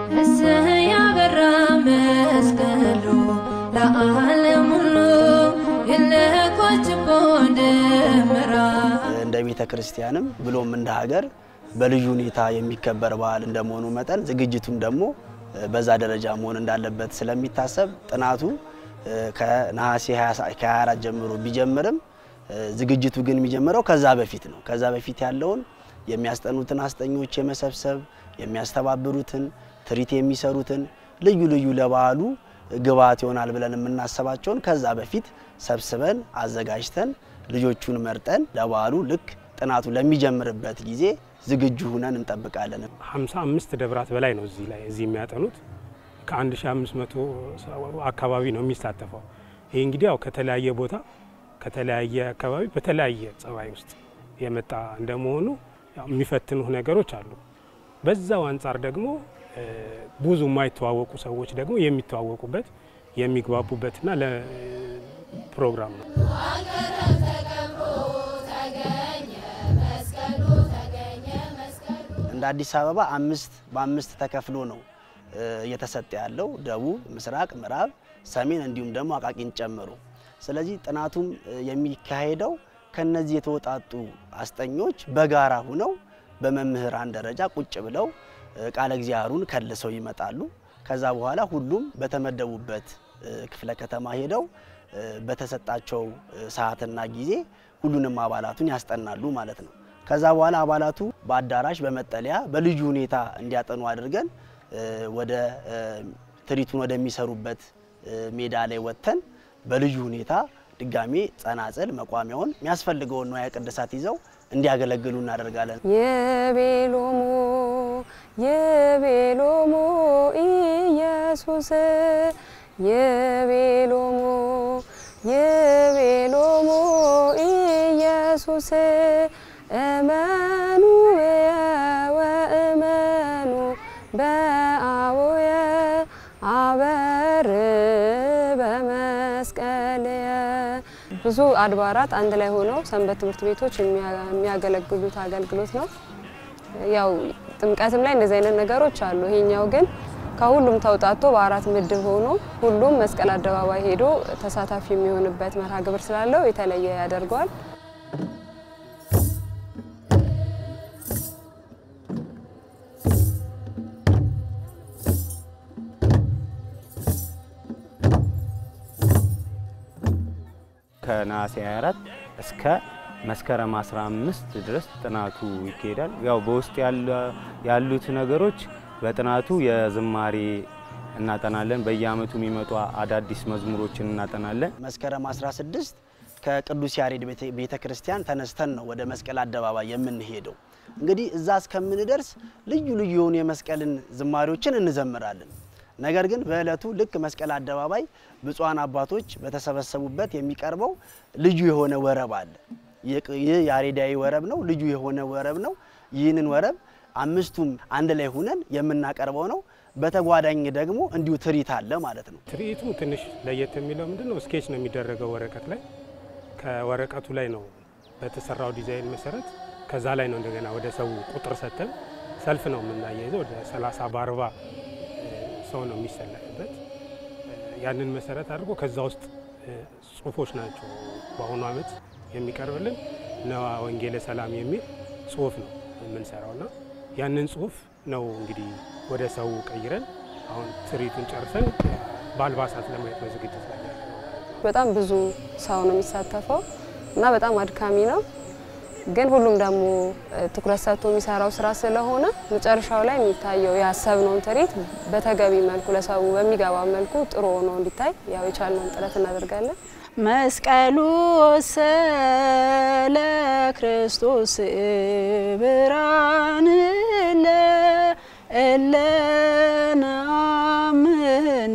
እሰይ ያበራ መስቀሉ ለዓለም ሁሉ የለኮች ችቦ ደመራ እንደ ቤተ ክርስቲያንም ብሎም እንደ ሀገር በልዩ ሁኔታ የሚከበር በዓል እንደመሆኑ መጠን ዝግጅቱም ደግሞ በዛ ደረጃ መሆን እንዳለበት ስለሚታሰብ ጥናቱ ከነሐሴ 24 ጀምሮ ቢጀምርም ዝግጅቱ ግን የሚጀምረው ከዛ በፊት ነው። ከዛ በፊት ያለውን የሚያስጠኑትን አስጠኞች የመሰብሰብ የሚያስተባብሩትን ትርኢት የሚሰሩትን ልዩ ልዩ ለበዓሉ ግብዓት ይሆናል ብለን የምናስባቸውን ከዛ በፊት ሰብስበን አዘጋጅተን ልጆቹን መርጠን ለበዓሉ ልክ ጥናቱ ለሚጀምርበት ጊዜ ዝግጁ ሁነን እንጠብቃለን። 55 ደብራት በላይ ነው እዚህ ላይ እዚህ የሚያጠኑት ከ1500 አካባቢ ነው የሚሳተፈው። ይህ እንግዲህ ያው ከተለያየ ቦታ ከተለያየ አካባቢ በተለያየ ጸባይ ውስጥ የመጣ እንደመሆኑ ያው የሚፈትኑ ነገሮች አሉ። በዛው አንጻር ደግሞ ብዙ የማይተዋወቁ ሰዎች ደግሞ የሚተዋወቁበት የሚግባቡበትና ለፕሮግራም ነው። እንደ አዲስ አበባ አምስት በአምስት ተከፍሎ ነው እየተሰጠ ያለው ደቡብ፣ ምስራቅ፣ ምዕራብ፣ ሰሜን እንዲሁም ደግሞ አቃቂን ጨምሮ። ስለዚህ ጥናቱም የሚካሄደው ከነዚህ የተወጣጡ አስጠኞች በጋራ ሁነው በመምህራን ደረጃ ቁጭ ብለው ቃለ እግዚአብሔሩን ከልሰው ይመጣሉ። ከዛ በኋላ ሁሉም በተመደቡበት ክፍለ ከተማ ሄደው በተሰጣቸው ሰዓትና ጊዜ ሁሉንም አባላቱን ያስጠናሉ ማለት ነው። ከዛ በኋላ አባላቱ በአዳራሽ በመጠለያ በልዩ ሁኔታ እንዲያጠኑ አድርገን ወደ ትርኢቱን ወደሚሰሩበት ሜዳ ላይ ወጥተን በልዩ ሁኔታ ድጋሜ ጸናጽል መቋሚያውን የሚያስፈልገውን ንዋየ ቅድሳት ይዘው እንዲያገለግሉ እናደርጋለን። የቤሎሙ የቤሎሙ ኢየሱስ የቤሎሙ የቤሎሙ ኢየሱስ እመኑ ወእመኑ በአቡየ አበር በመስቀልየ ብዙ አድባራት አንድ ላይ ሆነው ሰንበት ትምህርት ቤቶች የሚያገለግሉት አገልግሎት ነው። ያው ጥምቀትም ላይ እንደዚህ አይነት ነገሮች አሉ። ይሄኛው ግን ከሁሉም ተውጣቶ በአራት ምድብ ሆኖ ሁሉም መስቀል አደባባይ ሄዶ ተሳታፊ የሚሆንበት መርሃ ግብር ስላለው የተለየ ያደርገዋል። ከነሐሴ 24 እስከ መስከረም 15 ድረስ ጥናቱ ይካሄዳል። ያው በውስጥ ያሉት ነገሮች በጥናቱ የዝማሬ እናጠናለን። በየዓመቱ የሚመጡ አዳዲስ መዝሙሮችን እናጠናለን። መስከረም 16 ከቅዱስ ያሬድ ቤተ ክርስቲያን ተነስተን ነው ወደ መስቀል አደባባይ የምንሄደው። እንግዲህ እዛ እስከምንደርስ ልዩ ልዩ የሆኑ የመስቀልን ዝማሬዎችን እንዘምራለን። ነገር ግን በእለቱ ልክ መስቀል አደባባይ ብፁዓን አባቶች በተሰበሰቡበት የሚቀርበው ልዩ የሆነ ወረብ አለ። ይህ ያሬዳዊ ወረብ ነው፣ ልዩ የሆነ ወረብ ነው። ይህንን ወረብ አምስቱም አንድ ላይ ሁነን የምናቀርበው ነው። በተጓዳኝ ደግሞ እንዲሁ ትርኢት አለ ማለት ነው። ትርኢቱ ትንሽ ለየት የሚለው ምንድን ነው? ስኬች ነው የሚደረገው ወረቀት ላይ። ከወረቀቱ ላይ ነው በተሰራው ዲዛይን መሰረት ከዛ ላይ ነው እንደገና ወደ ሰው ቁጥር ሰጥተን ሰልፍ ነው የምናያይዘው። ወደ 30 በአርባ ሰው ነው የሚሰለፍበት። ያንን መሰረት አድርጎ ከዛ ውስጥ ጽሁፎች ናቸው በአሁኑ ዓመት የሚቀርብልን ነዋ ወንጌለ ሰላም የሚል ጽሁፍ ነው የምንሰራውና ያንን ጽሁፍ ነው እንግዲህ ወደ ሰው ቀይረን አሁን ትርኢቱን ጨርሰን በአልባሳት ለማየት በዝግጅት ላይ ያለ ነው። በጣም ብዙ ሰው ነው የሚሳተፈው እና በጣም አድካሚ ነው። ግን ሁሉም ደግሞ ትኩረት ሰጥቶ የሚሰራው ስራ ስለሆነ መጨረሻው ላይ የሚታየው ያሰብነውን ትርኢት በተገቢ መልኩ ለሰው በሚገባ መልኩ ጥሩ ሆኖ እንዲታይ ያው የቻልነውን ጥረት እናደርጋለን። መስቀሉ ወሰለ ክርስቶስ ብርሃን እለነአምን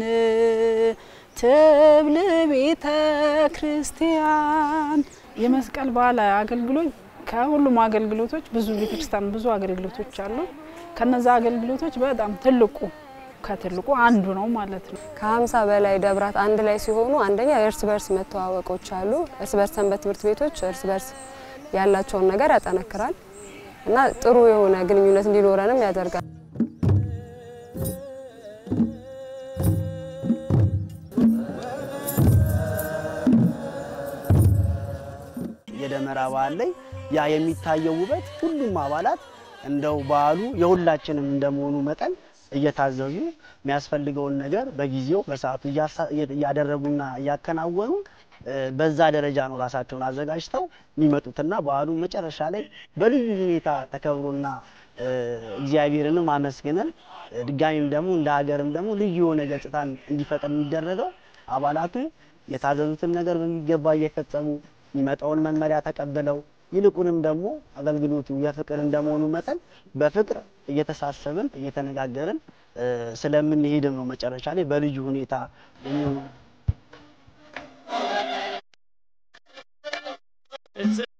ትብል ቤተ ክርስቲያን የመስቀል በዓል አገልግሎት ከሁሉም አገልግሎቶች ብዙ ቤተክርስቲያን ብዙ አገልግሎቶች አሉ። ከነዛ አገልግሎቶች በጣም ትልቁ ከትልቁ አንዱ ነው ማለት ነው። ከሀምሳ በላይ ደብራት አንድ ላይ ሲሆኑ አንደኛ የእርስ በርስ መተዋወቆች አሉ። እርስ በርስ ሰንበት ትምህርት ቤቶች እርስ በርስ ያላቸውን ነገር ያጠነክራል እና ጥሩ የሆነ ግንኙነት እንዲኖረንም ያደርጋል። የደመራ በዓል ላይ ያ የሚታየው ውበት ሁሉም አባላት እንደው በዓሉ የሁላችንም እንደመሆኑ መጠን እየታዘዙ የሚያስፈልገውን ነገር በጊዜው በሰዓቱ እያሳ- እያደረጉና እያከናወኑ እ፣ በዛ ደረጃ ነው ራሳቸውን አዘጋጅተው የሚመጡትና በዓሉ መጨረሻ ላይ በልዩ ሁኔታ ተከብሮና እ፣ እግዚአብሔርንም አመስግነን እ፣ ድጋሚም ደግሞ እንደ ሀገርም ደግሞ ልዩ የሆነ ገጽታን እንዲፈጠር የሚደረገው አባላቱ የታዘዙትን ነገር በሚገባ እየፈጸሙ የሚመጣውን መመሪያ ተቀብለው ይልቁንም ደግሞ አገልግሎቱ የፍቅር እንደመሆኑ መጠን በፍቅር እየተሳሰብን እየተነጋገርን እ፣ ስለምንሄድም ነው መጨረሻ ላይ በልዩ ሁኔታ የሚሆነው።